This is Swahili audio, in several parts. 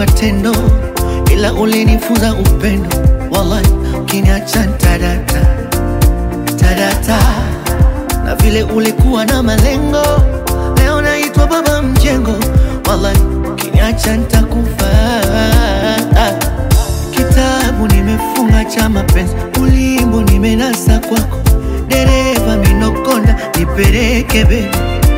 kwa tendo, ila ulinifunza upendo. Wallahi, ukiniacha tadata tadata, na vile ulikuwa na malengo, leo naitwa baba mjengo. Wallahi, ukiniacha nitakufa. Kitabu nimefunga cha mapenzi, ulimbo nimenasa kwako, dereva minokonda, nipeleke bebi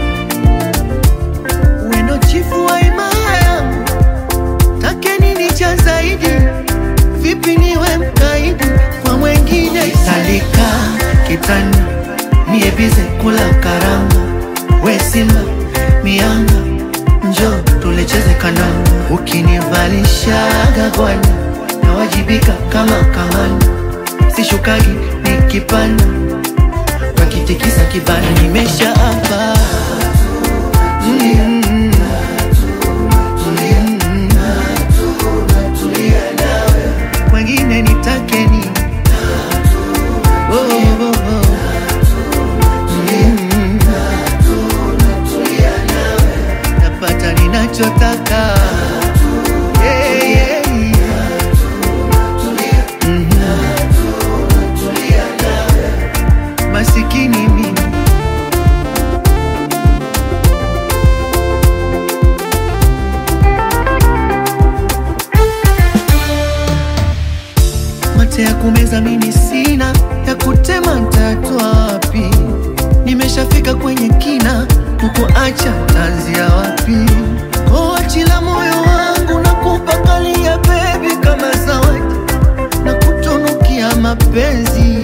wendo chifu wa imaya take nini cha zaidi vipi niwe mkaidi kwa mwengine salika kitani niebize kula karanga we simba mianga njo tulecheze kandanda ukinivalishaga gwani nawajibika kama kahani sishukagi nikipanda wakitikisa kibana nimesha hapa mm. Wengine nitake nini? Oh, oh, oh. Mm. Napata ninachotaka Yeah, yeah, yeah. Mhm. Masikini mimi mate ya kumeza mimi sina, ya kutema ntatwa wapi? Nimeshafika kwenye kina, kukuacha tanzia wapi? Koachila moyo wangu na kupakalia bebi kama zawadi na kutunukia mapenzi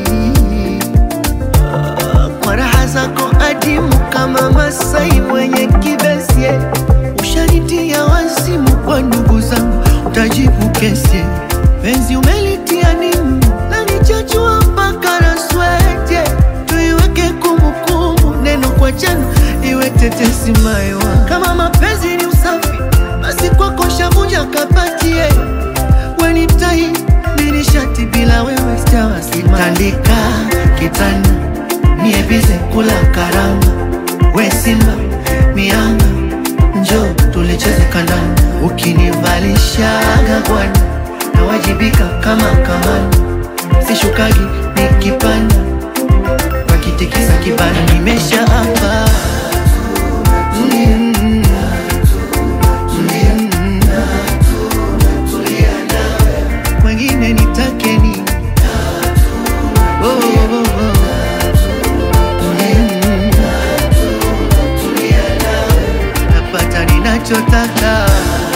Ah, kwa raha zako adimu kama Masai mwenye kibesi ushanitia wazimu kwa ndugu zangu, utajibu kesi penzi umelitia nimu na nichachua mpaka na swete, tuiweke kumbukumbu, neno kwa jana iwe tetesi maiwa. Kama mapenzi ni usafi, basi kwako shavunja kapatie weni tai mini shati bila wewe sitawasima. Tandika kitanda niebize kula karanga, we simba mianga, njo tulicheze kandanda, ukinivalishaga gwani nawajibika kama kamani, sishukagi nikipanda, wakitikisa kibana, nimesha hapa mm. Mm. Wengine nitake nini? Oh, oh, oh, oh. Mm. Napata ninachotaka